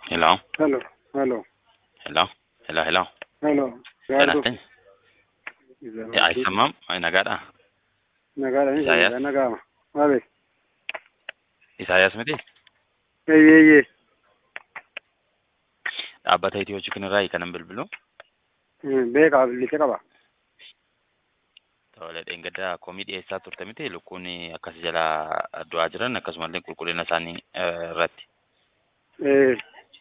Hello, Hello, hello, hello, hello, hello. hello. Sanatin. Ya aisamam, ay nagaadha. Nagaadha ni Isaayyaas. nagaa nagaama. Maali? Isaayyaas miti. Eeyyee eeyyee. Dhaabbata Itiyoo Chikinirraa kanan bilbilu. Beekaa bilisa qaba. Tole dheengaddaa komii dhiyeessaa turte miti lukkuun akkas jala du'aa jiran akkasumallee qulqullina isaanii eh, irratti. Ee,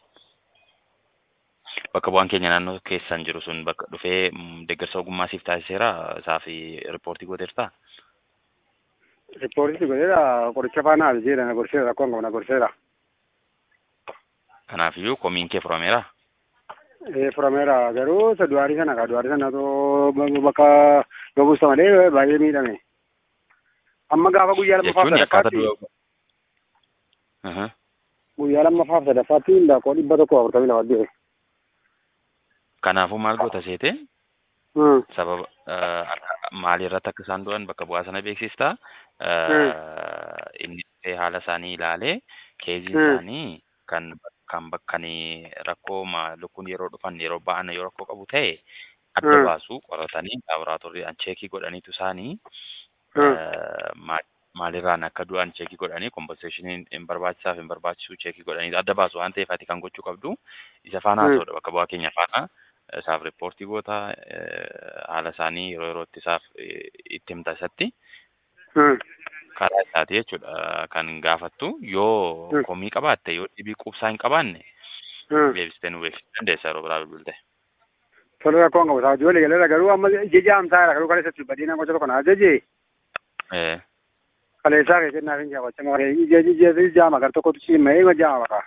Bakka bu'aan keenya naannoo keessan jiru sun bakka dhufee mm, deeggarsa ogummaa siif taasiseera isaa fi riippoortii gooteertaa? riippoortii godheera qoricha faana aljeera na gorseera rakkoon qabu na gorseera. Kanaafiyyuu komiin kee furameera. Ee, furameera garuu isa du'aarii sana kaa du'aarii sana too bakka gabuusa malee baay'ee miidhame. Amma gaafa guyyaa lammaffaaf Jechuun akkaataa sadaffaatti du'a. Aha. guyyaa lammaffaaf sadaffaatti lakkoo dhibba tokko afurtamii lama du'e. Kanaafuu maal goota seete? Hmm. sababa eh, maalii irratti akka isaan du'an bakka bu'aa sana beeksistaa inni dhufee haala isaanii ilaalee keeziin Mm. isaanii kan kan bakkanii rakkoo ma- lukkuun yeroo dhufan yeroo ba'an yoo rakkoo qabu ta'e adda Mm. baasu qoratanii laaboraatoorii cheekii godhaniitu isaanii Mm. eh, maal- maalirraan akka du'an cheekii godhanii kompenseeshiniin hin barbaachisaaf hin barbaachisu cheekii godhanii adda baasu waan ta'eef ati kan gochuu qabdu isa faana Mm. haasa'udha bakka bu'aa keenya faana isaaf riippoortii goota eh, haala isaanii yeroo yerootti isaaf eh, itti himta isatti Hmm. karaa isaati jechuudha kan gaafattu yoo Mm. komii qabaatte yoo dhibii quubsaa hin qabaanne Hmm. deebistee nu beeksisuu dandeessa yeroo biraa bilbilte. Tole rakkoon qabu. Saa ijoollee galeera garuu amma jeja amsaara garuu kaleessatti badina gocha tokko naa jeje Eh, kaleessaa keessatti naaf hin jaawwacha malee ija ija ija jaama gar tokkotu ciimee ma jaama maqaa.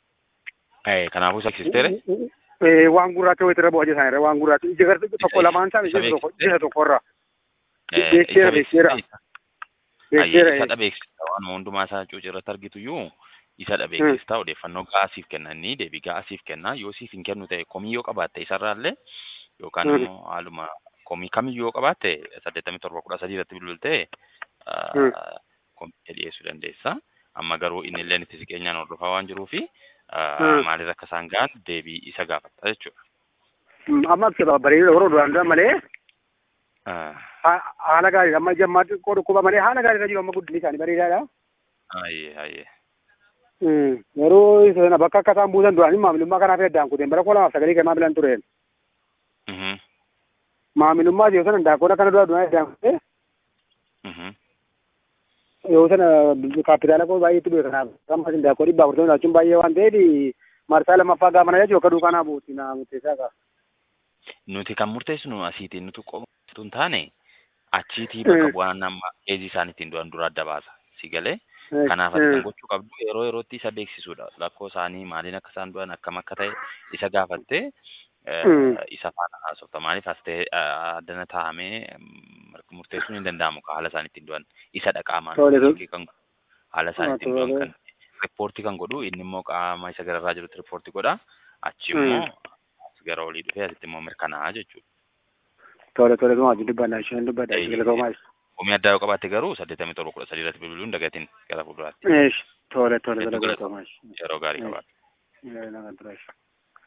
eh, Kanaafuu seksisteere Ee waan gurraacha wayitira bu'aa jiran irra waan gurraacha ija gar tokko lamaan isaa Isa ija tokko beeksiste? ija tokko irra Eh, beekseera, isa beekseera. beeksiste? beekseera. Isadha beeksista waan hundumaa isaa cuuci irratti argitu iyyuu isadha beeksista odeeffannoo ga'aa siif kennanii deebii ga'aa siif kennaa yoo siif hin kennu ta'e komii yoo qabaatte isarraallee yookaan Mm. immoo haaluma komii kamiyyuu yoo qabaatte saddeettamii torba kudha sadii irratti bilbiltee Mm. komii dhiyeessuu dandeessa. Amma garuu inni illee itti siqeenyaan hordofaa waan jiruufi Mm. maalirra akka isaan ga'an deebii isa gaafatta jechuudha. Amma bareedu yeroo duraan dura malee Ah, ha- haala gaarii amma jammaa xiqqoo dhukkuba malee haala gaarii irra jiru amma guddinni isaanii bareedaadha. Ayyee ayyee. Hmm. Yeroo isa sana bakka akka isaan buusan duraan maamilummaa kanaaf heddaan kuteen bara kudha lamaaf sagalee kennamaa bilan tureen. Mhm, Maamilummaa yoo sana daakkoon akkana dura duraan heddaan kutee mhm. yoo sana kaapitaala koo baay'eetti dhufe kanaaf amma isin daakkoo dhibba afurtamii laachuun baay'ee waan ta'eef marsaa lammaffaa gaafa na jechuun akka duukaa naa buuti naa murteessaa qaba. Nuti kan murteessinu asiitiin nuti qofatu hin taane achiitii bakka Mm. bu'aan amma keezii isaan ittiin du'an dura adda baasa. Si galee kanaaf ati kan gochuu qabdu yeroo yerootti isa beeksisuudha. Lakkoo isaanii maaliin akka isaan du'an akkam akka ta'e isa gaafattee eh, Mm. isa faana haasofta. Maaliif as ta'e addana taa'amee mm, murteessuun hin danda'amu ka haala isaan ittiin du'an isa dhaqaamaan Tole, tole. kan haala isaan ittiin Tole. du'an kan riippoortii kan godhu inni immoo qaama isa gararraa jirutti riippoortii godha. Achi Mm. immoo as gara olii dhufee asitti immoo mirkanaa'a jechuudha. Tole tole tuma wajjin dubbannaa isheen dubbadha Eeyyee. ishee galatoomaa ishee. Komii addaa yoo qabaatte garuu saddeettamii torba kudha sadii irratti bilbiluun dagatiin gara fuulduraatti Tole tole tole Hedduu galatoomaa ishee. yeroo gaarii qabaata. Ee, nagaan tura ishee.